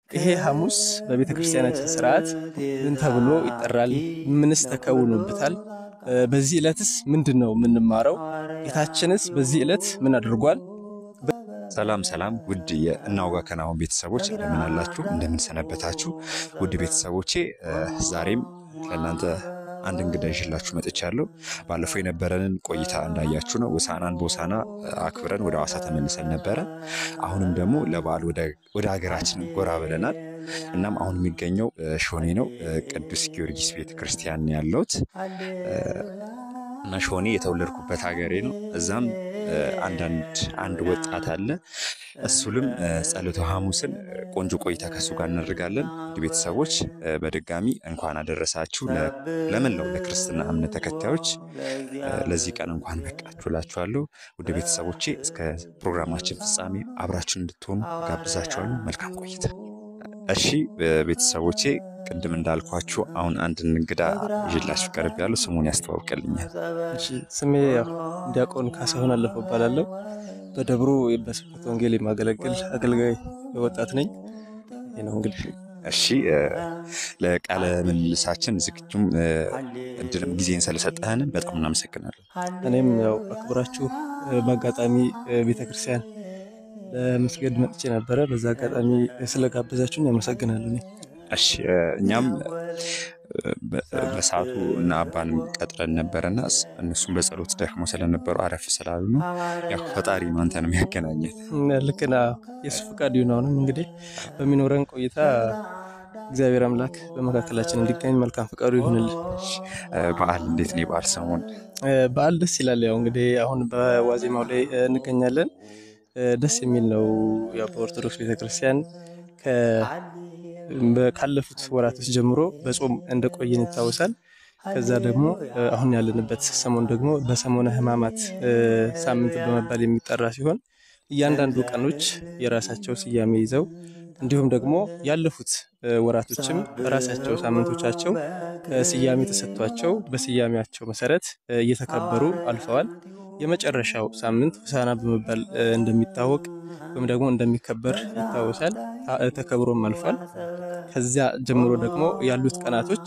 ይሄ ሐሙስ በቤተ ክርስቲያናችን ስርዓት ምን ተብሎ ይጠራል? ምንስ ተከውኖበታል? በዚህ ዕለትስ ምንድን ነው የምንማረው? ጌታችንስ በዚህ ዕለት ምን አድርጓል? ሰላም ሰላም ውድ የእናውጋ ከናሁን ቤተሰቦች እንደምን አላችሁ? እንደምን ሰነበታችሁ? ውድ ቤተሰቦቼ ዛሬም ለእናንተ አንድ እንግዳ ይዤላችሁ መጥቻለሁ። ባለፈው የነበረንን ቆይታ እንዳያችሁ ነው። ሆሳዕናን በሆሳዕና አክብረን ወደ ሐዋሳ ተመልሰን ነበረ። አሁንም ደግሞ ለበዓል ወደ ሀገራችን ጎራ ብለናል። እናም አሁን የሚገኘው ሾኔ ነው፣ ቅዱስ ጊዮርጊስ ቤተ ክርስቲያን ያለሁት እና ሾኔ የተወለድኩበት ሀገሬ ነው። እዛም አንዳንድ አንድ ወጣት አለ። እሱንም ጸሎተ ሐሙስን ቆንጆ ቆይታ ከእሱ ጋር እናደርጋለን። ውድ ቤተሰቦች በድጋሚ እንኳን አደረሳችሁ ለመላው ለክርስትና እምነት ተከታዮች ለዚህ ቀን እንኳን በቃችሁ እላችኋለሁ። ውድ ቤተሰቦቼ እስከ ፕሮግራማችን ፍጻሜ አብራችሁን እንድትሆኑ ጋብዛችኋለሁ። መልካም ቆይታ። እሺ ቤተሰቦቼ ቅድም እንዳልኳችሁ አሁን አንድ እንግዳ ይዤላችሁ ቀርብ ያለው ስሙን ያስተዋውቅልኛል። ስሜ ዲያቆን ካሳሁን አለፈው እባላለሁ። በደብሩ በስብከተ ወንጌል የማገለግል አገልጋይ ወጣት ነኝ። ይህ ነው እንግዲህ። እሺ ለቃለ ምልልሳችን ዝግጁም እድልም ጊዜን ስለሰጠህን በጣም እናመሰግናለን። እኔም ያው አክብራችሁ በአጋጣሚ ቤተክርስቲያን ለመስገድ መጥቼ ነበረ። በዛ አጋጣሚ ስለጋበዛችሁኝ አመሰግናለሁ። እኔ እሺ እኛም በሰዓቱ እና አባን ቀጥረን ነበረና እነሱም በጸሎት ደክሞ ስለነበሩ አረፍ ስላሉ ነው። ያው ፈጣሪ ነው አንተንም ያገናኘን። ልክ ና የሱ ፈቃድ ይሁን። አሁንም እንግዲህ በሚኖረን ቆይታ እግዚአብሔር አምላክ በመካከላችን እንዲገኝ መልካም ፈቃዱ ይሁንልን። በዓል እንዴት ነው? የበዓል ሰሞን በዓል ደስ ይላል። ያው እንግዲህ አሁን በዋዜማው ላይ እንገኛለን። ደስ የሚል ነው። ያው በኦርቶዶክስ ቤተክርስቲያን ካለፉት ወራቶች ጀምሮ በጾም እንደቆየን ይታወሳል። ከዛ ደግሞ አሁን ያለንበት ሰሞን ደግሞ በሰሞነ ሕማማት ሳምንት በመባል የሚጠራ ሲሆን እያንዳንዱ ቀኖች የራሳቸው ስያሜ ይዘው እንዲሁም ደግሞ ያለፉት ወራቶችም በራሳቸው ሳምንቶቻቸው ስያሜ ተሰጥቷቸው በስያሜያቸው መሰረት እየተከበሩ አልፈዋል። የመጨረሻው ሳምንት ሆሳዕና በመባል እንደሚታወቅ ወይም ደግሞ እንደሚከበር ይታወሳል። ተከብሮም አልፏል። ከዚያ ጀምሮ ደግሞ ያሉት ቀናቶች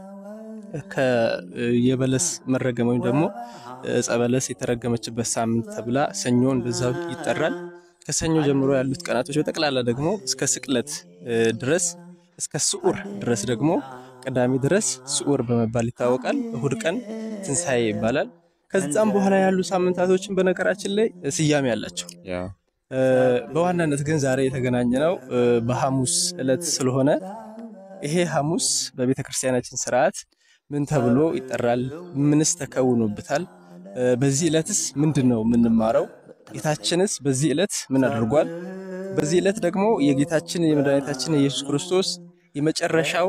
የበለስ መረገም ወይም ደግሞ ዕፀ በለስ የተረገመችበት ሳምንት ተብላ ሰኞ እንደዛው ይጠራል። ከሰኞ ጀምሮ ያሉት ቀናቶች በጠቅላላ ደግሞ እስከ ስቅለት ድረስ እስከ ስዑር ድረስ ደግሞ ቅዳሜ ድረስ ስዑር በመባል ይታወቃል። እሁድ ቀን ትንሣኤ ይባላል። ከዛም በኋላ ያሉ ሳምንታቶችን በነገራችን ላይ ስያሜ አላቸው። በዋናነት ግን ዛሬ የተገናኘ ነው በሐሙስ ዕለት ስለሆነ ይሄ ሐሙስ በቤተ ክርስቲያናችን ስርዓት ምን ተብሎ ይጠራል? ምንስ ተከውኖበታል? በዚህ ዕለትስ ምንድን ነው የምንማረው? ጌታችንስ በዚህ ዕለት ምን አድርጓል? በዚህ ዕለት ደግሞ የጌታችን የመድኃኒታችን የኢየሱስ ክርስቶስ የመጨረሻው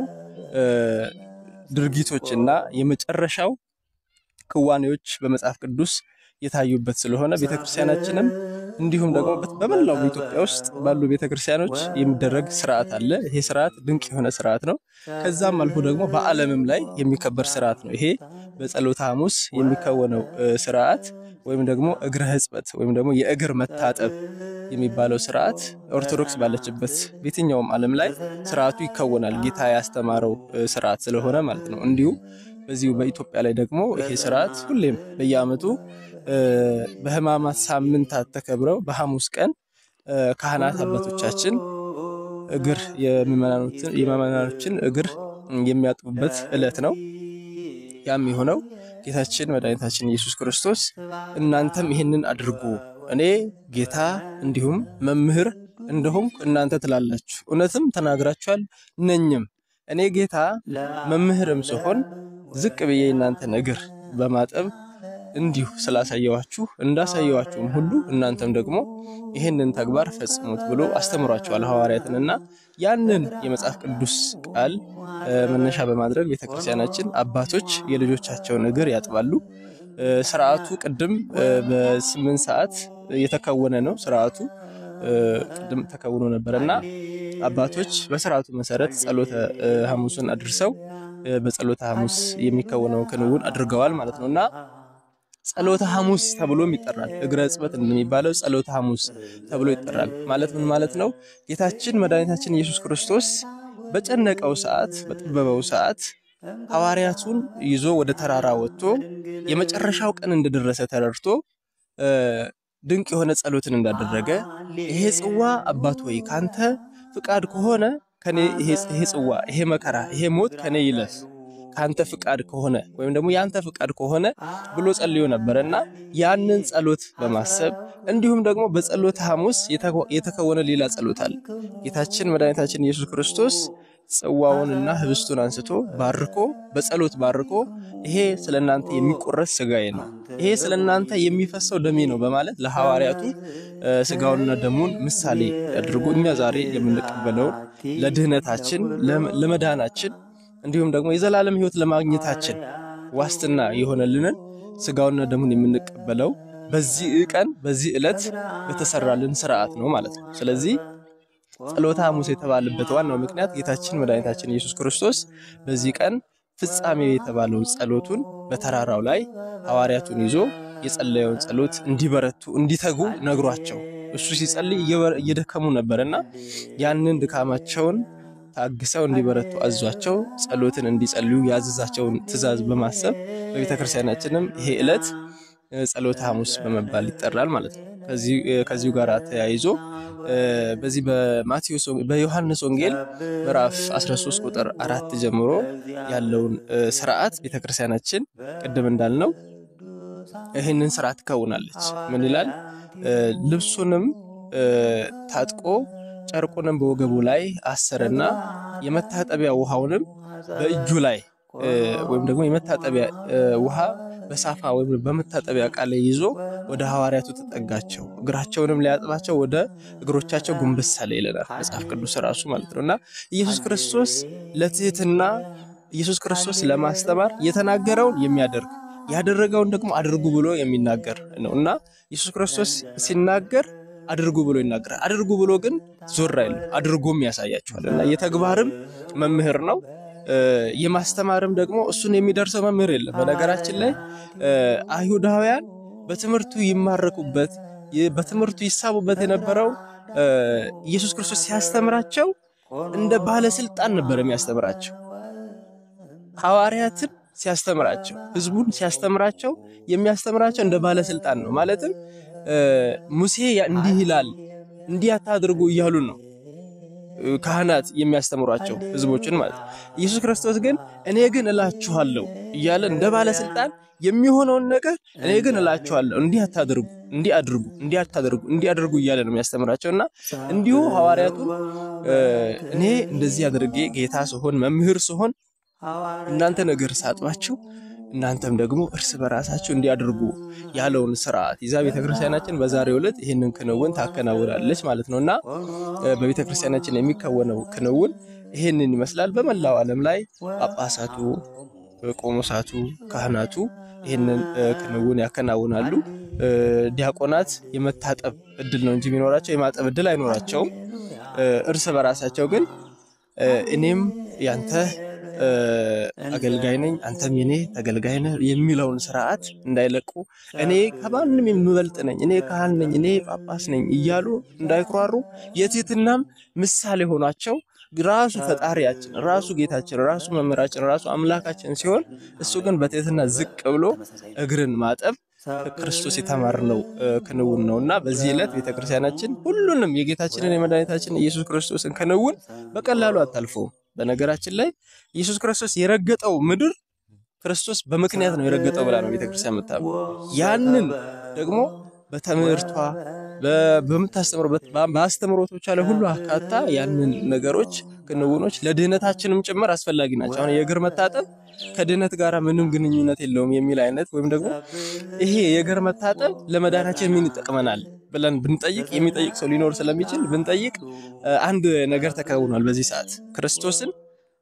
ድርጊቶች እና የመጨረሻው ክዋኔዎች በመጽሐፍ ቅዱስ የታዩበት ስለሆነ ቤተክርስቲያናችንም እንዲሁም ደግሞ በመላው በኢትዮጵያ ውስጥ ባሉ ቤተክርስቲያኖች የሚደረግ ስርዓት አለ። ይሄ ስርዓት ድንቅ የሆነ ስርዓት ነው። ከዛም አልፎ ደግሞ በዓለምም ላይ የሚከበር ስርዓት ነው። ይሄ በጸሎተ ሐሙስ የሚከወነው ስርዓት ወይም ደግሞ እግረ ሕጽበት ወይም ደግሞ የእግር መታጠብ የሚባለው ስርዓት ኦርቶዶክስ ባለችበት በየትኛውም ዓለም ላይ ስርዓቱ ይከወናል። ጌታ ያስተማረው ስርዓት ስለሆነ ማለት ነው። እንዲሁ በዚሁ በኢትዮጵያ ላይ ደግሞ ይሄ ስርዓት ሁሌም በየዓመቱ በሕማማት ሳምንታት ተከብረው በሐሙስ ቀን ካህናት አባቶቻችን እግር የምዕመናኖችን እግር የሚያጥቡበት ዕለት ነው። ያም የሆነው ጌታችን መድኃኒታችን ኢየሱስ ክርስቶስ እናንተም ይህንን አድርጉ፣ እኔ ጌታ እንዲሁም መምህር እንደሆንኩ እናንተ ትላላችሁ፣ እውነትም ተናግራችኋል ነኝም። እኔ ጌታ መምህርም ስሆን ዝቅ ብዬ እናንተን እግር በማጠብ እንዲሁ ስላሳየዋችሁ እንዳሳየዋችሁም ሁሉ እናንተም ደግሞ ይህንን ተግባር ፈጽሙት ብሎ አስተምሯቸዋል ሐዋርያትንና ያንን የመጽሐፍ ቅዱስ ቃል መነሻ በማድረግ ቤተክርስቲያናችን አባቶች የልጆቻቸውን እግር ያጥባሉ። ስርዓቱ ቅድም በስምንት ሰዓት የተከወነ ነው። ስርዓቱ ቅድም ተከውኖ ነበር እና አባቶች በስርዓቱ መሰረት ጸሎተ ሐሙስን አድርሰው በጸሎተ ሐሙስ የሚከወነውን ክንውን አድርገዋል ማለት ነው እና ጸሎተ ሐሙስ ተብሎም ይጠራል። እግረ እጽበት እንደሚባለው ጸሎተ ሐሙስ ተብሎ ይጠራል። ማለት ምን ማለት ነው? ጌታችን መድኃኒታችን ኢየሱስ ክርስቶስ በጨነቀው ሰዓት፣ በጠበበው ሰዓት ሐዋርያቱን ይዞ ወደ ተራራ ወጥቶ የመጨረሻው ቀን እንደደረሰ ተረድቶ ድንቅ የሆነ ጸሎትን እንዳደረገ ይሄ ጽዋ አባት ሆይ ካንተ ፍቃድ ከሆነ ከኔ ይሄ ጽዋ ይሄ መከራ ይሄ ሞት ከኔ ይለፍ ካንተ ፍቃድ ከሆነ ወይም ደግሞ ያንተ ፍቃድ ከሆነ ብሎ ጸልዮ ነበረ እና ያንን ጸሎት በማሰብ እንዲሁም ደግሞ በጸሎተ ሐሙስ የተከወነ ሌላ ጸሎት አለ። ጌታችን መድኃኒታችን ኢየሱስ ክርስቶስ ጽዋውንና ህብስቱን አንስቶ ባርኮ በጸሎት ባርኮ ይሄ ስለ እናንተ የሚቆረስ ስጋዬ ነው፣ ይሄ ስለ እናንተ የሚፈሰው ደሜ ነው በማለት ለሐዋርያቱ ስጋውንና ደሙን ምሳሌ አድርጎ እኛ ዛሬ የምንቀበለውን ለድህነታችን ለመዳናችን እንዲሁም ደግሞ የዘላለም ሕይወት ለማግኘታችን ዋስትና የሆነልንን ስጋውንና ደሙን የምንቀበለው በዚህ ቀን በዚህ ዕለት በተሰራልን ስርዓት ነው ማለት ነው። ስለዚህ ጸሎተ ሐሙስ የተባለበት ዋናው ምክንያት ጌታችን መድኃኒታችን ኢየሱስ ክርስቶስ በዚህ ቀን ፍጻሜ የተባለውን ጸሎቱን በተራራው ላይ ሐዋርያቱን ይዞ የጸለየውን ጸሎት እንዲበረቱ እንዲተጉ ነግሯቸው እሱ ሲጸልይ እየደከሙ ነበርና ያንን ድካማቸውን ታግሰው እንዲበረቱ አዟቸው ጸሎትን እንዲጸልዩ ያዘዛቸውን ትእዛዝ በማሰብ በቤተ ክርስቲያናችንም ይሄ ዕለት ጸሎተ ሐሙስ በመባል ይጠራል ማለት ነው። ከዚሁ ጋር ተያይዞ በዚህ በማቴዎስ በዮሐንስ ወንጌል ምዕራፍ 13 ቁጥር አራት ጀምሮ ያለውን ስርዓት ቤተክርስቲያናችን ቅድም እንዳልነው ይህንን ስርዓት ትከውናለች። ምን ይላል? ልብሱንም ታጥቆ ጨርቁንም በወገቡ ላይ አሰረና የመታጠቢያ ውሃውንም በእጁ ላይ ወይም ደግሞ የመታጠቢያ ውሃ በሳፋ ወይም በመታጠቢያ ዕቃ ላይ ይዞ ወደ ሐዋርያቱ ተጠጋቸው፣ እግራቸውንም ሊያጥባቸው ወደ እግሮቻቸው ጎንበስ አለ ይለናል መጽሐፍ ቅዱስ ራሱ ማለት ነው። እና ኢየሱስ ክርስቶስ ለትህትና ኢየሱስ ክርስቶስ ለማስተማር የተናገረውን የሚያደርግ ያደረገውን ደግሞ አድርጉ ብሎ የሚናገር ነው እና ኢየሱስ ክርስቶስ ሲናገር አድርጉ ብሎ ይናገራል። አድርጉ ብሎ ግን ዞር አይልም፣ አድርጎም ያሳያቸዋል እና የተግባርም መምህር ነው የማስተማርም ደግሞ እሱን የሚደርሰው መምህር የለም። በነገራችን ላይ አይሁዳውያን በትምህርቱ ይማረኩበት በትምህርቱ ይሳቡበት የነበረው ኢየሱስ ክርስቶስ ሲያስተምራቸው እንደ ባለስልጣን ነበር የሚያስተምራቸው። ሐዋርያትን ሲያስተምራቸው፣ ህዝቡን ሲያስተምራቸው የሚያስተምራቸው እንደ ባለስልጣን ነው። ማለትም ሙሴ እንዲህ ይላል እንዲህ አታድርጉ እያሉ ነው ካህናት የሚያስተምሯቸው ህዝቦችን ማለት ነው። ኢየሱስ ክርስቶስ ግን እኔ ግን እላችኋለሁ እያለ እንደ ባለስልጣን የሚሆነውን ነገር እኔ ግን እላችኋለሁ እንዲህ አታድርጉ፣ እንዲህ አድርጉ፣ እንዲህ አታድርጉ፣ እንዲህ አድርጉ እያለ ነው የሚያስተምራቸው እና እንዲሁ ሐዋርያቱን እኔ እንደዚህ አድርጌ ጌታ ስሆን መምህር ስሆን እናንተ ነገር ሳጥባችሁ እናንተም ደግሞ እርስ በራሳችሁ እንዲያደርጉ ያለውን ስርዓት ይዛ ቤተክርስቲያናችን በዛሬው ዕለት ይህንን ክንውን ታከናውናለች ማለት ነው እና በቤተክርስቲያናችን የሚከወነው ክንውን ይህንን ይመስላል። በመላው ዓለም ላይ ጳጳሳቱ፣ ቆሞሳቱ፣ ካህናቱ ይህንን ክንውን ያከናውናሉ። ዲያቆናት የመታጠብ እድል ነው እንጂ የሚኖራቸው የማጠብ እድል አይኖራቸውም። እርስ በራሳቸው ግን እኔም ያንተ አገልጋይ ነኝ አንተም የኔ ተገልጋይ ነህ የሚለውን ስርዓት እንዳይለቁ እኔ ከማንም የምበልጥ ነኝ፣ እኔ ካህን ነኝ፣ እኔ ጳጳስ ነኝ እያሉ እንዳይኩራሩ የትህትናም ምሳሌ ሆኗቸው ራሱ ፈጣሪያችን ራሱ ጌታችን ራሱ መምህራችን ራሱ አምላካችን ሲሆን እሱ ግን በትህትና ዝቅ ብሎ እግርን ማጠብ ከክርስቶስ የተማርነው ክንውን ነው እና በዚህ ዕለት ቤተክርስቲያናችን ሁሉንም የጌታችንን የመድኃኒታችን ኢየሱስ ክርስቶስን ክንውን በቀላሉ አታልፈውም። በነገራችን ላይ ኢየሱስ ክርስቶስ የረገጠው ምድር ክርስቶስ በምክንያት ነው የረገጠው ብላ ነው ቤተክርስቲያን የምታምነው። ያንን ደግሞ በትምህርቷ በምታስተምርበት በአስተምሮቶቿ ላይ ሁሉ አካታ ያንን ነገሮች ክንውኖች ለድህነታችንም ጭምር አስፈላጊ ናቸው። አሁን የእግር መታጠብ ከድህነት ጋር ምንም ግንኙነት የለውም የሚል አይነት ወይም ደግሞ ይሄ የእግር መታጠብ ለመዳናችን ምን ይጠቅመናል ብለን ብንጠይቅ የሚጠይቅ ሰው ሊኖር ስለሚችል ብንጠይቅ አንድ ነገር ተከውኗል። በዚህ ሰዓት ክርስቶስን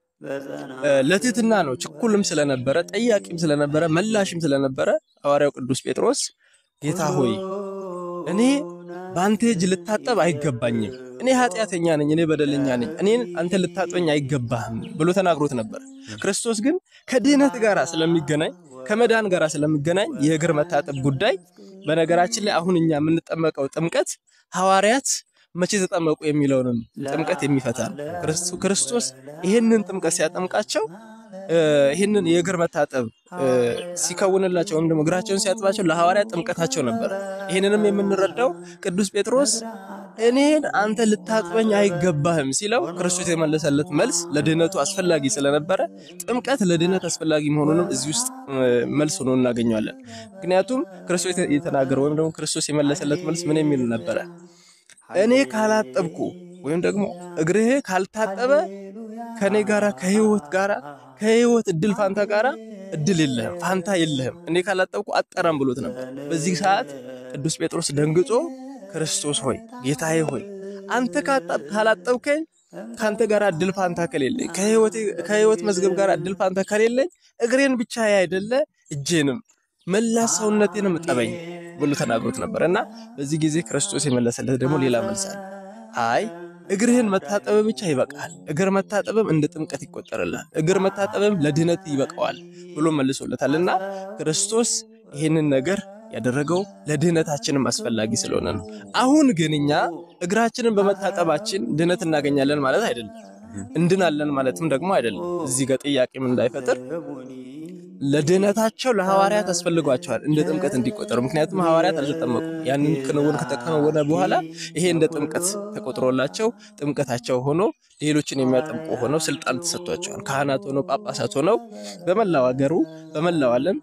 ለትህትና ነው ችኩልም ስለነበረ ጠያቂም ስለነበረ መላሽም ስለነበረ ሐዋርያው ቅዱስ ጴጥሮስ ጌታ ሆይ እኔ በአንተ እጅ ልታጠብ አይገባኝም፣ እኔ ኃጢአተኛ ነኝ፣ እኔ በደለኛ ነኝ፣ እኔን አንተ ልታጥበኝ አይገባህም ብሎ ተናግሮት ነበር። ክርስቶስ ግን ከድህነት ጋር ስለሚገናኝ ከመዳን ጋር ስለሚገናኝ የእግር መታጠብ ጉዳይ በነገራችን ላይ አሁን እኛ የምንጠመቀው ጥምቀት ሐዋርያት መቼ ተጠመቁ የሚለውንም ጥምቀት የሚፈታ ነው። ክርስቶ- ክርስቶስ ይህንን ጥምቀት ሲያጠምቃቸው እ፣ ይህንን የእግር መታጠብ እ፣ ሲከውንላቸው ወይም ደግሞ እግራቸውን ሲያጥባቸው ለሐዋርያት ጥምቀታቸው ነበር። ይህንንም የምንረዳው ቅዱስ ጴጥሮስ እኔን አንተ ልታጥበኝ አይገባህም ሲለው ክርስቶስ የመለሰለት መልስ ለድህነቱ አስፈላጊ ስለነበረ ጥምቀት ለድህነት አስፈላጊ መሆኑንም እዚህ ውስጥ እ፣ መልስ ሆኖ እናገኘዋለን። ምክንያቱም ክርስቶስ የተናገረው ወይም ደግሞ ክርስቶስ የመለሰለት መልስ ምን የሚል ነበረ? እኔ ካላጠብኩ ወይም ደግሞ እግርህ ካልታጠበ ከኔ ጋራ ከህይወት ጋራ ከህይወት እድል ፋንታ ጋራ እድል የለህም፣ ፋንታ የለህም። እኔ ካላጠብኩ አጠራም ብሎት ነበር። በዚህ ሰዓት ቅዱስ ጴጥሮስ ደንግጾ ክርስቶስ ሆይ ጌታዬ ሆይ አንተ ካጣ- ካላጠብከኝ ከአንተ ጋር እድል ፋንታ ከሌለኝ ከህይወቴ- ከህይወት መዝገብ ጋር እድል ፋንታ ከሌለኝ እግሬን ብቻ ያይደለ እጄንም መላ ሰውነቴንም እጠበኝ ብሎ ተናግሮት ነበር እና በዚህ ጊዜ ክርስቶስ የመለሰለት ደግሞ ሌላ መልስ አለ። አይ እግርህን መታጠብ ብቻ ይበቃል፣ እግር መታጠብም እንደ ጥምቀት ይቆጠርላል፣ እግር መታጠብም ለድነት ይበቃዋል ብሎ መልሶለታል እና ክርስቶስ ይህንን ነገር ያደረገው ለድህነታችንም አስፈላጊ ስለሆነ ነው። አሁን ግን እኛ እግራችንን በመታጠባችን ድህነት እናገኛለን ማለት አይደለም፣ እንድናለን ማለትም ደግሞ አይደለም። እዚህ ጋር ጥያቄም እንዳይፈጥር ለድህነታቸው ለሐዋርያት አስፈልጓቸዋል እንደ ጥምቀት እንዲቆጠሩ። ምክንያቱም ሐዋርያት አልተጠመቁም። ያንን ክንውን ከተከናወነ በኋላ ይሄ እንደ ጥምቀት ተቆጥሮላቸው ጥምቀታቸው ሆኖ ሌሎችን የሚያጠምቁ ሆነው ስልጣን ተሰጥቷቸዋል። ካህናት ሆነው ጳጳሳት ሆነው በመላው አገሩ በመላው ዓለም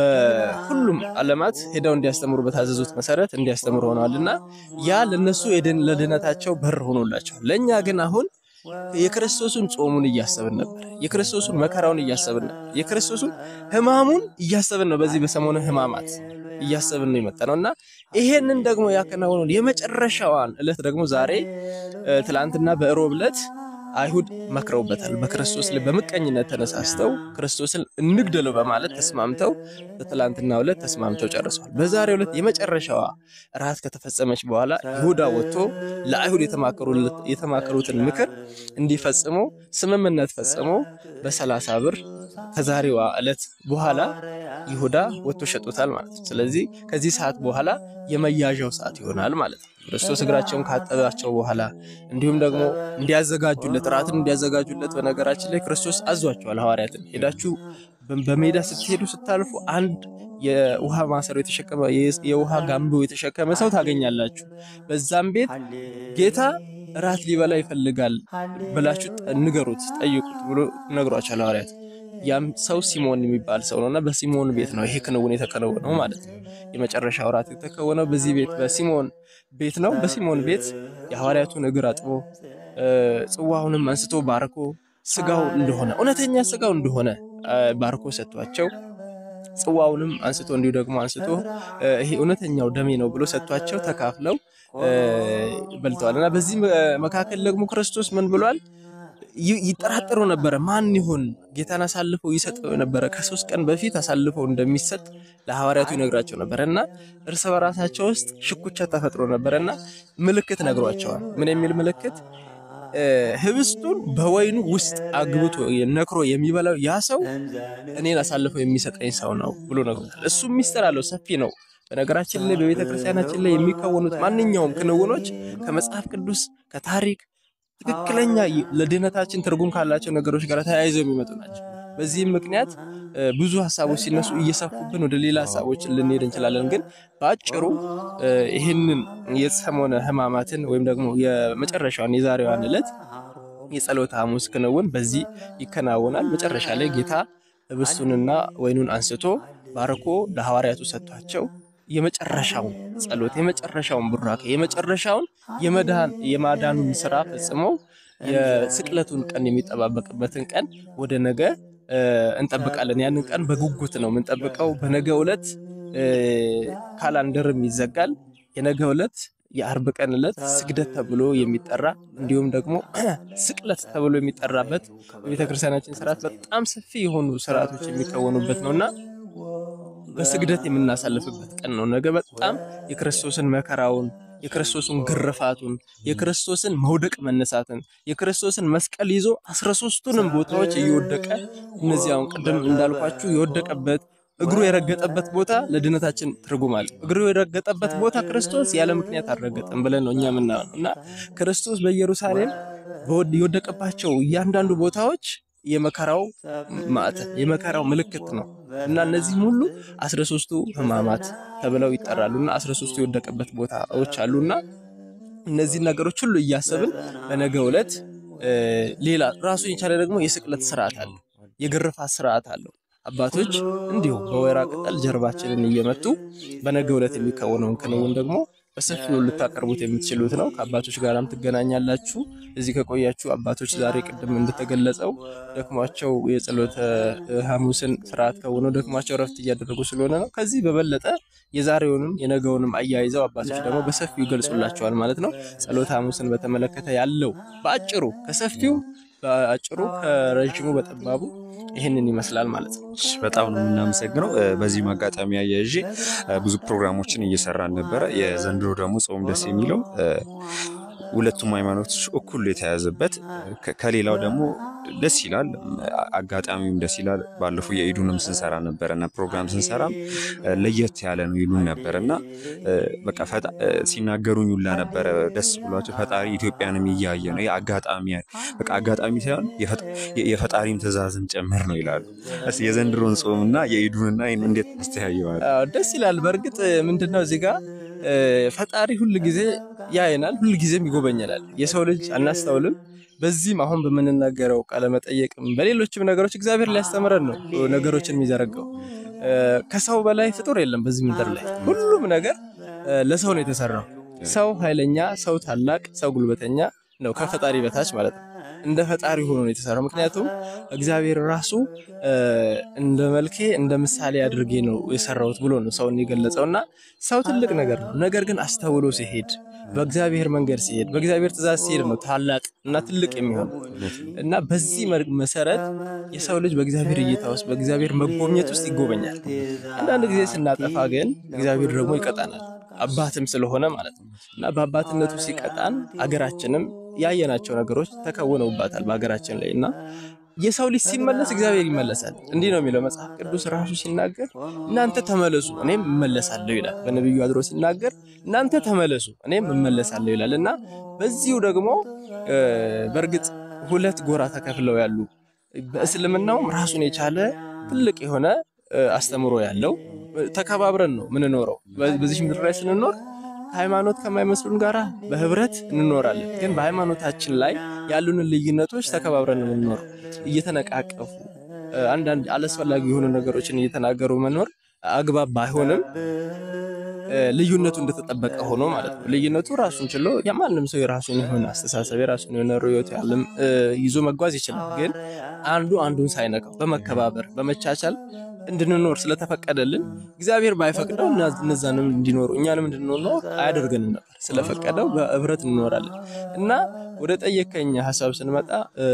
በሁሉም ዓለማት ሄደው እንዲያስተምሩ በታዘዙት መሰረት እንዲያስተምሩ ሆነዋልና ያ ለነሱ የድን- ለድህነታቸው በር ሆኖላቸዋል። ለእኛ ግን አሁን የክርስቶስን ጾሙን እያሰብን ነበር። የክርስቶስን መከራውን እያሰብን ነበር። የክርስቶስን ሕማሙን እያሰብን ነው። በዚህ በሰሞነ ሕማማት እያሰብን ነው የመጣ ነው እና ይሄንን ደግሞ ያከናወነውን የመጨረሻዋን ዕለት ደግሞ ዛሬ እ፣ ትላንትና በእሮብ ዕለት አይሁድ መክረውበታል። በክርስቶስ ላይ በምቀኝነት ተነሳስተው ክርስቶስን እንግደለው በማለት ተስማምተው በትላንትናው ዕለት ተስማምተው ጨርሰዋል። በዛሬው ዕለት የመጨረሻዋ እራት ከተፈጸመች በኋላ ይሁዳ ወጥቶ ለአይሁድ የተማከሩለት- የተማከሩትን ምክር እንዲፈጽሙ ስምምነት ፈጽሞ በሰላሳ ብር ከዛሬዋ ዕለት በኋላ ይሁዳ ወጥቶ ሸጦታል ማለት ነው። ስለዚህ ከዚህ ሰዓት በኋላ የመያዣው ሰዓት ይሆናል ማለት ነው። ክርስቶስ እግራቸውን ካጠባቸው በኋላ እንዲሁም ደግሞ እንዲያዘጋጁለት እራትን እንዲያዘጋጁለት በነገራችን ላይ ክርስቶስ አዟቸዋል። ሐዋርያትን ሄዳችሁ በ- በሜዳ ስትሄዱ ስታልፉ አንድ የውሃ ማሰሮ የተሸከመ የ- የውሃ ጋምቦ የተሸከመ ሰው ታገኛላችሁ። በዛም ቤት ጌታ እራት ሊበላ ይፈልጋል ብላችሁ ጠ- ንገሩት፣ ጠይቁት ብሎ ነግሯቸዋል ሐዋርያት። ያም ሰው ሲሞን የሚባል ሰው ነውና በሲሞን ቤት ነው ይሄ ክንውን የተከናወነው ማለት ነው። የመጨረሻው እራት የተከወነው በዚህ ቤት በሲሞን ቤት ነው። በሲሞን ቤት የሐዋርያቱን እግር አጥቦ እ፣ ጽዋውንም አንስቶ ባርኮ ስጋው እንደሆነ እውነተኛ ስጋው እንደሆነ እ፣ ባርኮ ሰጥቷቸው ጽዋውንም አንስቶ እንዲሁ ደግሞ አንስቶ እ፣ ይሄ እውነተኛው ደሜ ነው ብሎ ሰጥቷቸው ተካፍለው እ፣ በልተዋል እና በዚህ መ- መካከል ደግሞ ክርስቶስ ምን ብሏል? ይ- ይጠራጠሩ ነበረ። ማን ይሆን ጌታን አሳልፈው ይሰጠው ነበረ? ከሶስት ቀን በፊት አሳልፈው እንደሚሰጥ ለሐዋርያቱ ይነግራቸው ነበረ እና እርስ በራሳቸው ውስጥ ሽኩቻ ተፈጥሮ ነበረ እና ምልክት ነግሯቸዋል። ምን የሚል ምልክት? እ፣ ህብስቱን በወይኑ ውስጥ አግብቶ ነክሮ የሚበላው ያ ሰው እኔን አሳልፈው የሚሰጠኝ ሰው ነው ብሎ ነግሮታል። እሱም ሚስጥር አለው፣ ሰፊ ነው። በነገራችን ላይ በቤተ ክርስቲያናችን ላይ የሚከወኑት ማንኛውም ክንውኖች ከመጽሐፍ ቅዱስ ከታሪክ ትክክለኛ ይ- ለድህነታችን ትርጉም ካላቸው ነገሮች ጋር ተያይዘው የሚመጡ ናቸው። በዚህም ምክንያት እ፣ ብዙ ሀሳቦች ሲነሱ እየሰፉብን ወደ ሌላ ሀሳቦች ልንሄድ እንችላለን። ግን በአጭሩ እ፣ ይህንን የሰሞነ ሕማማትን ወይም ደግሞ የመጨረሻዋን የዛሬዋን ዕለት የጸሎተ ሐሙስ ክንውን በዚህ ይከናወናል። መጨረሻ ላይ ጌታ ህብስቱንና ወይኑን አንስቶ ባርኮ ለሐዋርያቱ ሰጥቷቸው የመጨረሻውን ጸሎት የመጨረሻውን ቡራኬ የመጨረሻውን የመዳን የማዳኑን ስራ ፈጽመው የስቅለቱን ቀን የሚጠባበቅበትን ቀን ወደ ነገ እ፣ እንጠብቃለን። ያንን ቀን በጉጉት ነው የምንጠብቀው። በነገ ዕለት እ፣ ካላንደርም ይዘጋል። የነገ ዕለት የአርብ ቀን ዕለት ስግደት ተብሎ የሚጠራ እንዲሁም ደግሞ ስቅለት ተብሎ የሚጠራበት በቤተ ክርስቲያናችን ስርዓት በጣም ሰፊ የሆኑ ስርዓቶች የሚከወኑበት ነውና በስግደት የምናሳልፍበት ቀን ነው። ነገ በጣም የክርስቶስን መከራውን፣ የክርስቶስን ግርፋቱን፣ የክርስቶስን መውደቅ መነሳትን፣ የክርስቶስን መስቀል ይዞ አስራ ሶስቱንም ቦታዎች እየወደቀ እነዚህ አሁን ቅድም እንዳልኳችሁ የወደቀበት እግሩ የረገጠበት ቦታ ለድነታችን ትርጉም አለ። እግሩ የረገጠበት ቦታ ክርስቶስ ያለ ምክንያት አልረገጠም ብለን ነው እኛ የምናየው እና ክርስቶስ በኢየሩሳሌም የወደቀባቸው እያንዳንዱ ቦታዎች የመከራው ማዕተም የመከራው ምልክት ነው እና እነዚህም ሁሉ አስራ ሶስቱ ሕማማት ተብለው ይጠራሉ እና አስራ ሶስቱ የወደቀበት ቦታዎች አሉና እነዚህን ነገሮች ሁሉ እያሰብን በነገው ዕለት ሌላ ራሱን የቻለ ደግሞ የስቅለት ስርዓት አለው፣ የግርፋት ስርዓት አለው። አባቶች እንዲሁ በወይራ ቅጠል ጀርባችንን እየመቱ በነገው ዕለት የሚከወነውን ክንውን ደግሞ በሰፊው ልታቀርቡት የምትችሉት ነው። ከአባቶች ጋራም ትገናኛላችሁ። እዚህ ከቆያችሁ አባቶች ዛሬ ቅድም እንደተገለጸው ደክሟቸው የጸሎተ ሐሙስን ስርዓት ከሆነው ደክሟቸው ረፍት እያደረጉ ስለሆነ ነው። ከዚህ በበለጠ የዛሬውንም የነገውንም አያይዘው አባቶች ደግሞ በሰፊው ይገልጹላቸዋል ማለት ነው። ጸሎተ ሐሙስን በተመለከተ ያለው በአጭሩ ከሰፊው በአጭሩ ከረዥሙ በጠባቡ ይህንን ይመስላል ማለት ነው። በጣም ነው የምናመሰግነው። በዚህም አጋጣሚ አያይዤ ብዙ ፕሮግራሞችን እየሰራን ነበረ። የዘንድሮ ደግሞ ጾም ደስ የሚለው ሁለቱም ሃይማኖቶች እኩል የተያዘበት ከሌላው ደግሞ ደስ ይላል። አጋጣሚውም ደስ ይላል። ባለፈው የኢዱንም ስንሰራ ነበረ እና ፕሮግራም ስንሰራም ለየት ያለ ነው ይሉን ነበር እና በቃ ሲናገሩኝ ሁላ ነበረ ደስ ብሏቸው ፈጣሪ ኢትዮጵያንም እያየ ነው። አጋጣሚ በቃ አጋጣሚ ሳይሆን የፈጣሪም ትእዛዝም ጭምር ነው ይላሉ። እስኪ የዘንድሮን ጾም እና የኢዱንና እንዴት አስተያየዋል? ደስ ይላል። በእርግጥ ምንድነው እዚህ ጋር ፈጣሪ ሁል ጊዜ ያየናል፣ ሁል ጊዜም ይጎበኘናል። የሰው ልጅ አናስተውልም። በዚህም አሁን በምንናገረው ቃለመጠየቅም በሌሎችም ነገሮች እግዚአብሔር ሊያስተምረን ነው ነገሮችን የሚዘረጋው። ከሰው በላይ ፍጡር የለም በዚህ ምድር ላይ። ሁሉም ነገር ለሰው ነው የተሰራው። ሰው ኃይለኛ፣ ሰው ታላቅ፣ ሰው ጉልበተኛ ነው ከፈጣሪ በታች ማለት ነው። እንደ ፈጣሪ ሆኖ ነው የተሰራው። ምክንያቱም እግዚአብሔር ራሱ እንደ መልኬ እንደ ምሳሌ አድርጌ ነው የሰራሁት ብሎ ነው ሰውን የገለጸው እና ሰው ትልቅ ነገር ነው። ነገር ግን አስተውሎ ሲሄድ በእግዚአብሔር መንገድ ሲሄድ በእግዚአብሔር ትእዛዝ ሲሄድ ነው ታላቅ እና ትልቅ የሚሆነው እና በዚህ መሰረት የሰው ልጅ በእግዚአብሔር እይታ ውስጥ በእግዚአብሔር መጎብኘት ውስጥ ይጎበኛል። አንዳንድ ጊዜ ስናጠፋ ግን እግዚአብሔር ደግሞ ይቀጣናል። አባትም ስለሆነ ማለት ነው እና በአባትነቱ ሲቀጣን አገራችንም ያየናቸው ነገሮች ተከውነውባታል በሀገራችን ላይ እና የሰው ልጅ ሲመለስ እግዚአብሔር ይመለሳል። እንዲህ ነው የሚለው መጽሐፍ ቅዱስ ራሱ ሲናገር እናንተ ተመለሱ እኔም እመለሳለሁ ይላል። በነቢዩ አድሮ ሲናገር እናንተ ተመለሱ እኔም እመለሳለሁ ይላል እና በዚሁ ደግሞ በእርግጥ ሁለት ጎራ ተከፍለው ያሉ በእስልምናውም ራሱን የቻለ ትልቅ የሆነ አስተምሮ ያለው ተከባብረን ነው ምንኖረው። በዚህ ምድር ላይ ስንኖር ሃይማኖት ከማይመስሉን ጋራ በህብረት እንኖራለን። ግን በሃይማኖታችን ላይ ያሉንን ልዩነቶች ተከባብረን ነው የምንኖረው። እየተነቃቀፉ አንዳንድ አላስፈላጊ የሆኑ ነገሮችን እየተናገሩ መኖር አግባብ ባይሆንም ልዩነቱ እንደተጠበቀ ሆኖ ማለት ነው። ልዩነቱ ራሱን ችሎ የማንም ሰው የራሱን የሆነ አስተሳሰብ የራሱን የሆነ ርዕዮተ ዓለም ይዞ መጓዝ ይችላል። ግን አንዱ አንዱን ሳይነካው በመከባበር በመቻቻል እንድንኖር ስለተፈቀደልን እግዚአብሔር ባይፈቅደው እነዛንም እንዲኖሩ እኛንም እንድንኖር አያደርገንም ነበር። ስለፈቀደው በህብረት እንኖራለን እና ወደ ጠየቀኝ ሀሳብ ስንመጣ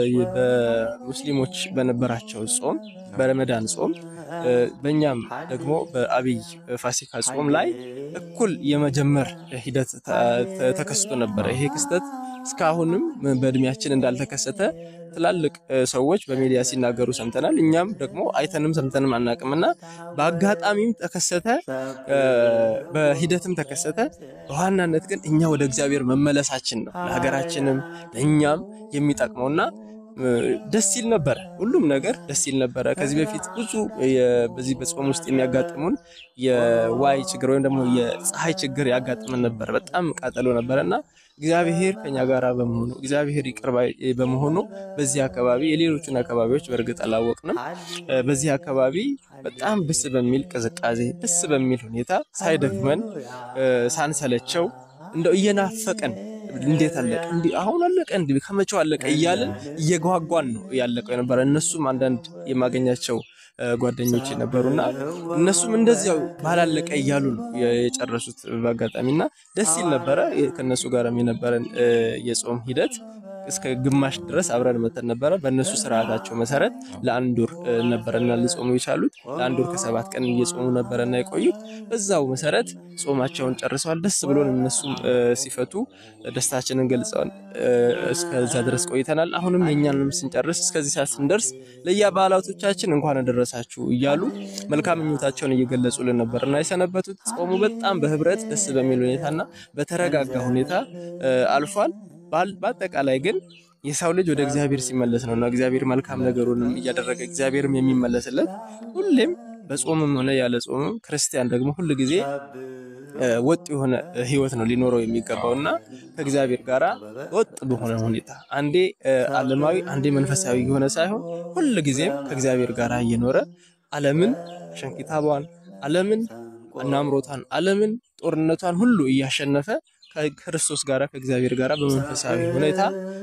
በሙስሊሞች በነበራቸው ጾም በረመዳን ጾም በእኛም ደግሞ በአብይ ፋሲካ ጾም ላይ እኩል የመጀመር ሂደት ተከስቶ ነበረ። ይሄ ክስተት እስካሁንም በእድሜያችን እንዳልተከሰተ ትላልቅ ሰዎች በሚዲያ ሲናገሩ ሰምተናል። እኛም ደግሞ አይተንም ሰምተንም አናቅምና በአጋጣሚም ተከሰተ፣ በሂደትም ተከሰተ። በዋናነት ግን እኛ ወደ እግዚአብሔር መመለሳችን ነው ለሀገራችንም ለእኛም የሚጠቅመውና ደስ ይል ነበረ። ሁሉም ነገር ደስ ይል ነበረ። ከዚህ በፊት ብዙ በዚህ በጾም ውስጥ የሚያጋጥሙን የዋይ ችግር ወይም ደግሞ የፀሐይ ችግር ያጋጥመን ነበር። በጣም ቃጠሎ ነበረ እና እግዚአብሔር ከኛ ጋር በመሆኑ እግዚአብሔር ይቅር ባይ በመሆኑ በዚህ አካባቢ የሌሎችን አካባቢዎች በእርግጥ አላወቅንም። በዚህ አካባቢ በጣም ደስ በሚል ቅዝቃዜ ደስ በሚል ሁኔታ ሳይደክመን ሳንሰለቸው እንደው እየናፈቀን እንዴት አለቀ እንዲህ አሁን አለቀ እንዲህ ከመቼው አለቀ እያልን እየጓጓን ነው ያለቀው የነበረ። እነሱም አንዳንድ የማገኛቸው ጓደኞች ነበሩና እነሱም እንደዚያው ባላለቀ እያሉ ነው የጨረሱት በአጋጣሚና ደስ ይል ነበረ። ከነሱ ጋርም የነበረን የጾም ሂደት እስከ ግማሽ ድረስ አብረን መተን ነበረ። በእነሱ ስርዓታቸው መሰረት ለአንድ ወር ነበረና ሊጾሙ የቻሉት ለአንድ ወር ከሰባት ቀን እየጾሙ ነበረና የቆዩት። በዛው መሰረት ጾማቸውን ጨርሰዋል። ደስ ብሎን እነሱም ሲፈቱ ደስታችንን ገልጸዋል። እስከዛ ድረስ ቆይተናል። አሁንም የኛንም ስንጨርስ እስከዚህ ሰዓት ስንደርስ ለየበዓላቶቻችን እንኳን አደረሳችሁ እያሉ መልካም ምኞታቸውን እየገለጹልን ነበርና የሰነበቱት ጾሙ በጣም በህብረት ደስ በሚል ሁኔታና በተረጋጋ ሁኔታ አልፏል። በአጠቃላይ ግን የሰው ልጅ ወደ እግዚአብሔር ሲመለስ ነውና እግዚአብሔር መልካም ነገሩንም እያደረገ እግዚአብሔርም የሚመለስለት ሁሌም በጾምም ሆነ ያለ ጾምም ክርስቲያን ደግሞ ሁል ጊዜ ወጥ የሆነ ህይወት ነው ሊኖረው የሚገባው እና ከእግዚአብሔር ጋር ወጥ በሆነ ሁኔታ አንዴ ዓለማዊ አንዴ መንፈሳዊ የሆነ ሳይሆን ሁል ጊዜም ከእግዚአብሔር ጋር እየኖረ ዓለምን ሸንኪታቧን ዓለምን ናምሮቷን ዓለምን ጦርነቷን ሁሉ እያሸነፈ ከክርስቶስ ጋር ከእግዚአብሔር ጋር በመንፈሳዊ ሁኔታ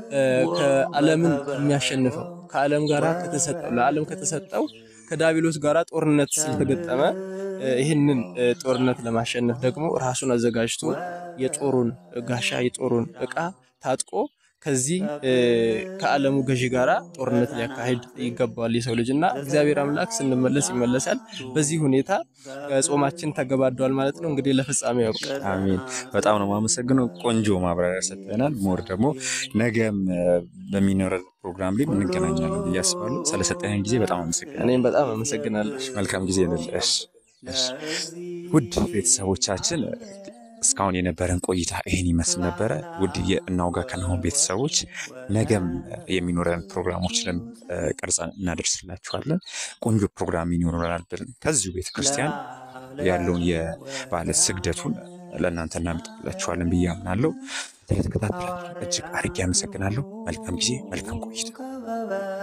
ከዓለምን የሚያሸንፈው ከዓለም ጋር ከተሰጠው ለዓለም ከተሰጠው ከዳቢሎስ ጋር ጦርነት ስለተገጠመ ይህንን ጦርነት ለማሸነፍ ደግሞ ራሱን አዘጋጅቶ የጦሩን ጋሻ የጦሩን ዕቃ ታጥቆ ከዚህ ከዓለሙ ገዢ ጋራ ጦርነት ሊያካሂድ ይገባዋል የሰው ልጅ እና እግዚአብሔር አምላክ ስንመለስ ይመለሳል። በዚህ ሁኔታ ጾማችን ተገባዷል ማለት ነው። እንግዲህ ለፍጻሜ ያውቅ። አሜን። በጣም ነው የማመሰግነው። ቆንጆ ማብራሪያ ሰጥተናል። ሞር ደግሞ ነገም በሚኖረ ፕሮግራም ላይ እንገናኛለን ብዬ አስባለሁ። ስለሰጠህን ጊዜ በጣም አመሰግናለሁ። እኔም በጣም አመሰግናለሁ። መልካም ጊዜ እንለሽ። ውድ ቤተሰቦቻችን እስካሁን የነበረን ቆይታ ይህን ይመስል ነበረ። ውድ የእናውጋ ከናሁን ቤተሰቦች ነገም የሚኖረን ፕሮግራሞችንም ቀርጸን እናደርስላችኋለን። ቆንጆ ፕሮግራም ይኖረናል ብለን ከዚሁ ቤተክርስቲያን ያለውን የባለ ስግደቱን ለእናንተ እናመጣላችኋለን ብዬ አምናለሁ። ስለተከታተላችሁ እጅግ አድርጌ አመሰግናለሁ። መልካም ጊዜ፣ መልካም ቆይታ